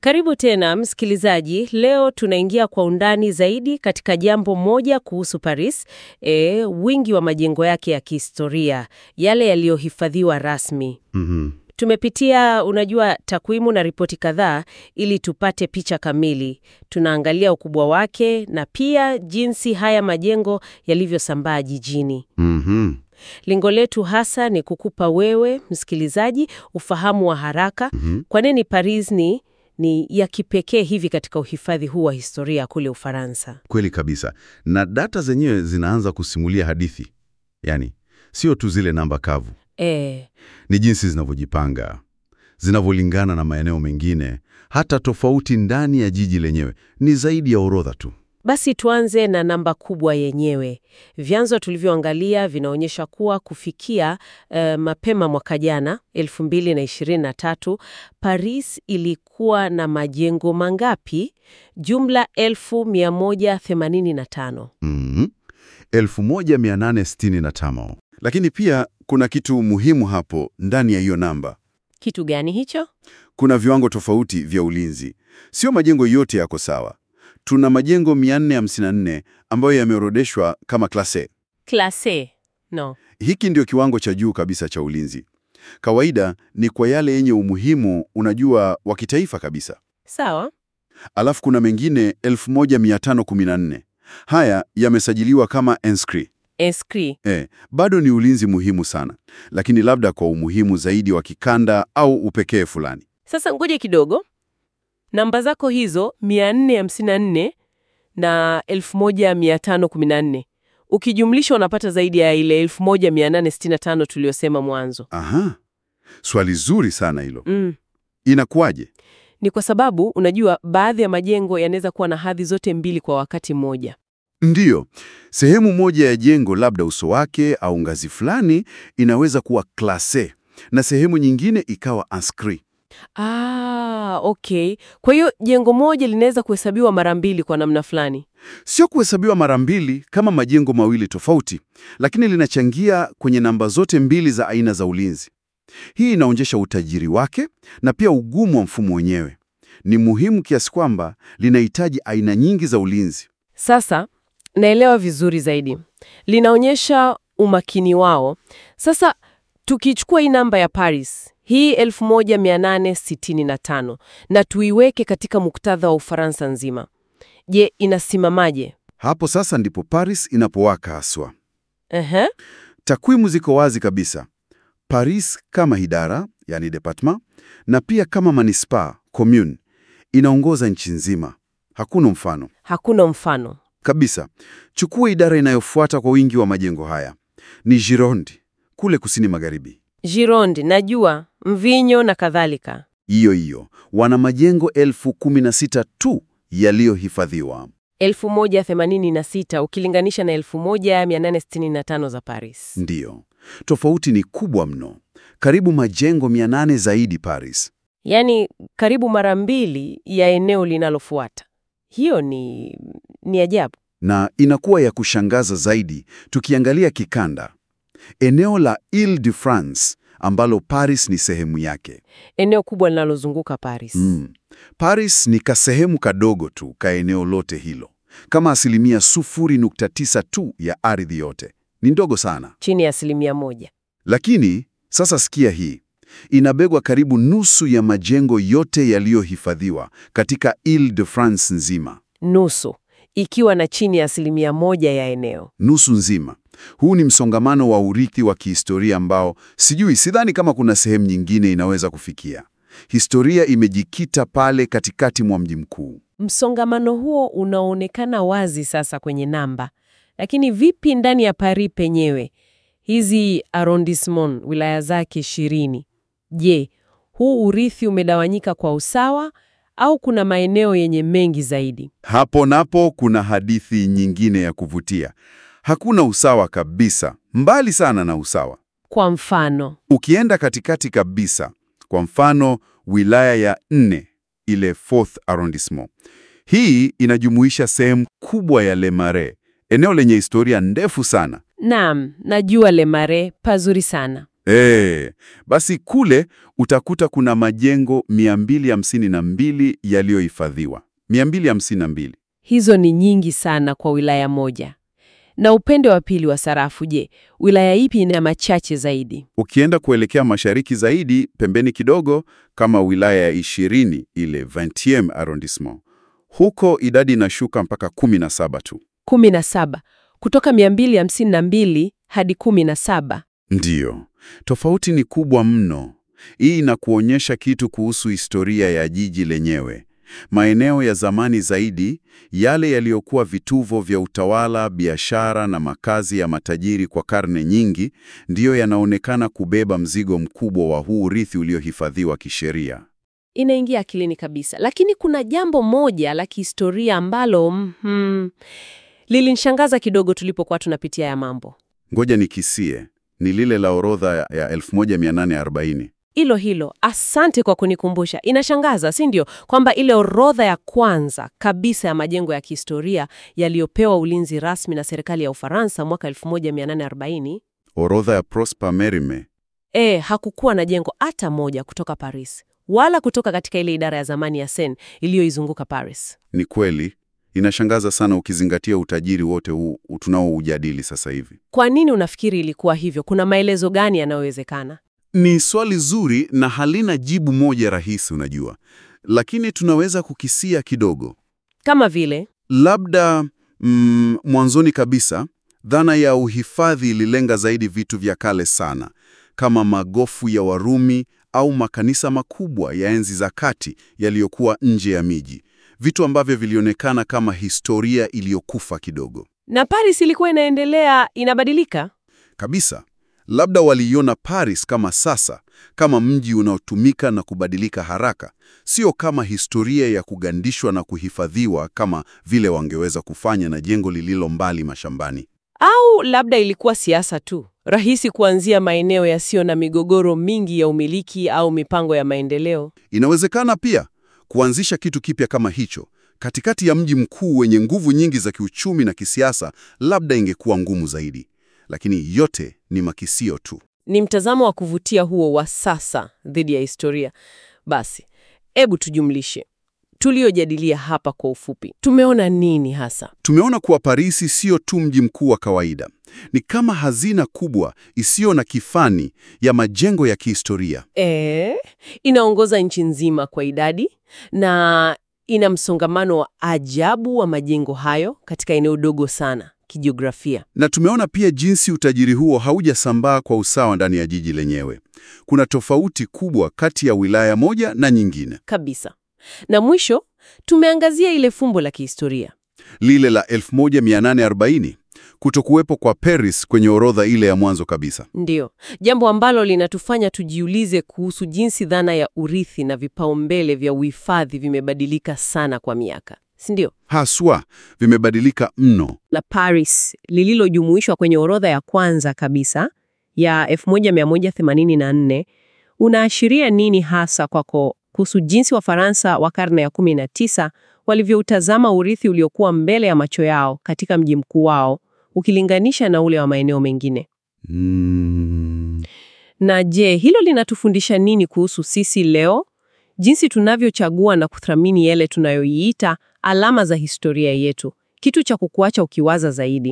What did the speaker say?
Karibu tena msikilizaji. Leo tunaingia kwa undani zaidi katika jambo moja kuhusu Paris, e, wingi wa majengo yake ya kihistoria, yale yaliyohifadhiwa rasmi. Mhm. Tumepitia, unajua, takwimu na ripoti kadhaa ili tupate picha kamili. Tunaangalia ukubwa wake na pia jinsi haya majengo yalivyosambaa jijini. Mhm. Lengo letu hasa ni kukupa wewe msikilizaji ufahamu wa haraka Mhm. kwa nini Paris ni ni ya kipekee hivi katika uhifadhi huu wa historia kule Ufaransa. Kweli kabisa. Na data zenyewe zinaanza kusimulia hadithi, yaani sio tu zile namba kavu, E, ni jinsi zinavyojipanga, zinavyolingana na maeneo mengine, hata tofauti ndani ya jiji lenyewe. Ni zaidi ya orodha tu. basi tuanze na namba kubwa yenyewe. Vyanzo tulivyoangalia vinaonyesha kuwa kufikia eh, mapema mwaka jana 2023 Paris ilikuwa na majengo mangapi? Jumla 1185. Mhm. 1865. Lakini pia kuna kitu muhimu hapo ndani ya hiyo namba. Kitu gani hicho? Kuna viwango tofauti vya ulinzi. Sio majengo yote yako sawa. Tuna majengo 454 ambayo yameorodeshwa kama klase. Klase. No. Hiki ndio kiwango cha juu kabisa cha ulinzi. Kawaida ni kwa yale yenye umuhimu, unajua, wa kitaifa kabisa. Sawa. Alafu kuna mengine 1514. Haya yamesajiliwa kama inscrit. Inscrit. Eh, bado ni ulinzi muhimu sana, lakini labda kwa umuhimu zaidi wa kikanda au upekee fulani. Sasa ngoje kidogo. Namba zako hizo 454 na 1514 ukijumlisha unapata zaidi ya ile 1865 tuliyosema mwanzo. Aha, swali zuri sana hilo. Mm. Inakuwaje? Ni kwa sababu unajua baadhi ya majengo yanaweza kuwa na hadhi zote mbili kwa wakati mmoja. Ndiyo, sehemu moja ya jengo, labda uso wake au ngazi fulani, inaweza kuwa klase na sehemu nyingine ikawa inscrit. Ah, okay. Kwa hiyo jengo moja linaweza kuhesabiwa mara mbili kwa namna fulani. Sio kuhesabiwa mara mbili kama majengo mawili tofauti, lakini linachangia kwenye namba zote mbili za aina za ulinzi. Hii inaonyesha utajiri wake na pia ugumu wa mfumo wenyewe. Ni muhimu kiasi kwamba linahitaji aina nyingi za ulinzi. Sasa naelewa vizuri zaidi, linaonyesha umakini wao. Sasa tukichukua hii namba ya Paris hii 1865 na tuiweke katika muktadha wa Ufaransa nzima, je, inasimamaje? Hapo sasa ndipo Paris inapowaka haswa. Ehe, Takwimu ziko wazi kabisa. Paris kama idara, yani departement, na pia kama manispaa, commune, inaongoza nchi nzima. Hakuna mfano hakuna mfano. kabisa. Chukua idara inayofuata kwa wingi wa majengo haya, ni Gironde kule kusini magharibi. Gironde, najua mvinyo na kadhalika. Hiyo hiyo wana majengo elfu kumi na sita tu yaliyohifadhiwa. 1086 ukilinganisha na 1865 za Paris. Ndiyo, tofauti ni kubwa mno, karibu majengo 800 zaidi Paris. Yaani karibu mara mbili ya eneo linalofuata. Hiyo ni ni ajabu. na inakuwa ya kushangaza zaidi tukiangalia kikanda, eneo la Ile-de-France ambalo Paris ni sehemu yake. Eneo kubwa linalozunguka Paris. Mm. Paris ni kasehemu kadogo tu ka eneo lote hilo, kama asilimia 0.9 tu ya ardhi yote. Ni ndogo sana, Chini ya asilimia moja. lakini sasa sikia hii, inabegwa karibu nusu ya majengo yote yaliyohifadhiwa katika Ile-de-France nzima. Nusu. Ikiwa na chini ya asilimia moja ya eneo. nusu nzima. Huu ni msongamano wa urithi wa kihistoria ambao sijui, sidhani kama kuna sehemu nyingine inaweza kufikia. Historia imejikita pale katikati mwa mji mkuu. Msongamano huo unaonekana wazi sasa kwenye namba. Lakini vipi ndani ya Paris penyewe? Hizi arrondissement, wilaya zake ishirini. Je, huu urithi umegawanyika kwa usawa au kuna maeneo yenye mengi zaidi? Hapo napo kuna hadithi nyingine ya kuvutia. Hakuna usawa kabisa, mbali sana na usawa. Kwa mfano, Ukienda katikati kabisa, kwa mfano wilaya ya nne, ile fourth arrondissement, hii inajumuisha sehemu kubwa ya Le Marais, eneo lenye historia ndefu sana. naam, najua Le Marais pazuri sana. E, basi kule utakuta kuna majengo 252 yaliyohifadhiwa. 252. Hizo ni nyingi sana kwa wilaya moja. Na upande wa pili wa sarafu, je, wilaya ipi ina machache zaidi? Ukienda kuelekea mashariki zaidi, pembeni kidogo, kama wilaya ya 20 ile 20e arrondissement, huko idadi inashuka mpaka 17 tu. 17 kutoka 252 hadi 17. Ndiyo, tofauti ni kubwa mno. Hii inakuonyesha kitu kuhusu historia ya jiji lenyewe. Maeneo ya zamani zaidi, yale yaliyokuwa vituvo vya utawala, biashara na makazi ya matajiri kwa karne nyingi, ndiyo yanaonekana kubeba mzigo mkubwa wa huu urithi uliohifadhiwa kisheria. Inaingia akilini kabisa, lakini kuna jambo moja la kihistoria ambalo mm, lilinishangaza kidogo tulipokuwa tunapitia ya mambo. Ngoja nikisie, ni lile la orodha ya 1840. Hilo hilo, asante kwa kunikumbusha. Inashangaza, si ndio, kwamba ile orodha ya kwanza kabisa ya majengo ya kihistoria yaliyopewa ulinzi rasmi na serikali ya Ufaransa mwaka 1840 Orodha ya Prosper Mérimée. e, hakukuwa na jengo hata moja kutoka Paris wala kutoka katika ile idara ya zamani ya Seine iliyoizunguka Paris. Ni kweli, inashangaza sana ukizingatia utajiri wote huu tunaoujadili sasa hivi. Kwa nini unafikiri ilikuwa hivyo? Kuna maelezo gani yanayowezekana? Ni swali zuri na halina jibu moja rahisi, unajua, lakini tunaweza kukisia kidogo. Kama vile Labda mm, mwanzoni kabisa dhana ya uhifadhi ililenga zaidi vitu vya kale sana, kama magofu ya Warumi au makanisa makubwa ya enzi za kati yaliyokuwa nje ya miji, vitu ambavyo vilionekana kama historia iliyokufa kidogo na Paris ilikuwa inaendelea inabadilika. kabisa. Labda waliiona Paris kama sasa, kama mji unaotumika na kubadilika haraka, sio kama historia ya kugandishwa na kuhifadhiwa kama vile wangeweza kufanya na jengo lililo mbali mashambani. Au labda ilikuwa siasa tu, rahisi kuanzia maeneo yasiyo na migogoro mingi ya umiliki au mipango ya maendeleo. Inawezekana pia kuanzisha kitu kipya kama hicho katikati ya mji mkuu wenye nguvu nyingi za kiuchumi na kisiasa, labda ingekuwa ngumu zaidi, lakini yote ni makisio tu. Ni mtazamo wa kuvutia huo wa sasa dhidi ya historia. Basi, hebu tujumlishe tuliyojadilia hapa kwa ufupi. Tumeona nini hasa? Tumeona kuwa Parisi sio tu mji mkuu wa kawaida, ni kama hazina kubwa isiyo na kifani ya majengo ya kihistoria. E, inaongoza nchi nzima kwa idadi na ina msongamano wa ajabu wa majengo hayo katika eneo dogo sana kijiografia. Na tumeona pia jinsi utajiri huo haujasambaa kwa usawa ndani ya jiji lenyewe. Kuna tofauti kubwa kati ya wilaya moja na nyingine. Kabisa. Na mwisho tumeangazia ile fumbo la kihistoria. Lile la 1840 kutokuwepo kwa Paris kwenye orodha ile ya mwanzo kabisa. Ndiyo, jambo ambalo linatufanya tujiulize kuhusu jinsi dhana ya urithi na vipaumbele vya uhifadhi vimebadilika sana kwa miaka, si ndio? Haswa vimebadilika mno. La Paris lililojumuishwa kwenye orodha ya kwanza kabisa ya 1184 unaashiria nini hasa kwako kuhusu jinsi Wafaransa wa karne ya 19 walivyoutazama urithi uliokuwa mbele ya macho yao katika mji mkuu wao ukilinganisha na ule wa maeneo mengine? Mm. Na je, hilo linatufundisha nini kuhusu sisi leo, jinsi tunavyochagua na kuthamini yale tunayoiita alama za historia yetu, kitu cha kukuacha ukiwaza zaidi.